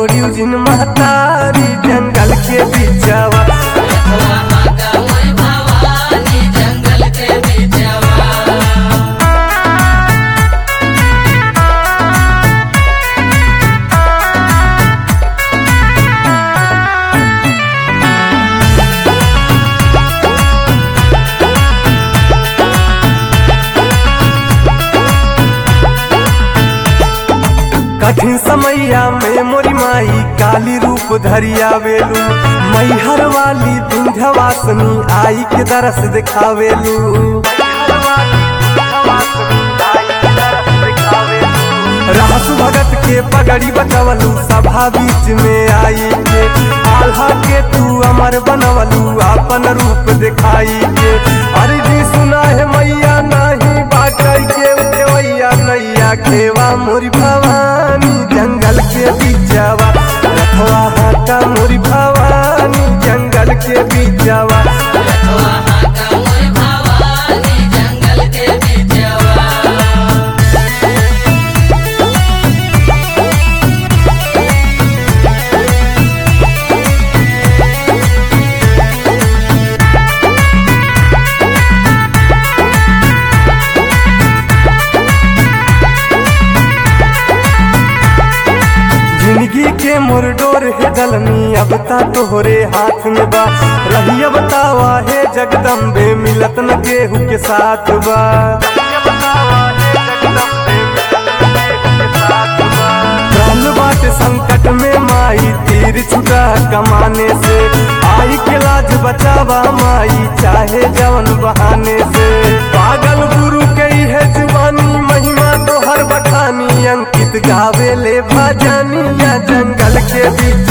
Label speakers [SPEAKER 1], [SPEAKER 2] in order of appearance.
[SPEAKER 1] Eugene महतारी जंगल के बीचवा
[SPEAKER 2] भवानी जंगल के बीचवा
[SPEAKER 1] कठिन समैया में मोरी माई काली रूप धरिया वेलू मैहर वाली विंध्यवासनी आई के दरस दिखावेलू रहसु भगत के पगड़ी बचवलू सभा बीच में आई के आल्हा के तू अमर बनवलू अपन रूप दिखाई के अर्जी सुना है मैया नहीं बाटई के उठवैया नैया खेवा मोरी भवानी जंगल के बीचवा रखवा हाटा मोरी भवानी जंगल के बीचवा
[SPEAKER 2] भवानी जंगल के बीचवा
[SPEAKER 1] जिंदगी के मुरडोर है दलनी अब ता तोहरे हाथ में बा रहिया बतावा है जगदम्बे मिलत न केहू के साथ बा प्राण बाटे संकट में माई तीर छुटा कमाने से आई के लाज बचावा माई चाहे जवन बहाने से पागल गुरु कई है जुबानी महिमा तो हर बखानी अंकित गावे ले भजनिया जंगल के बीच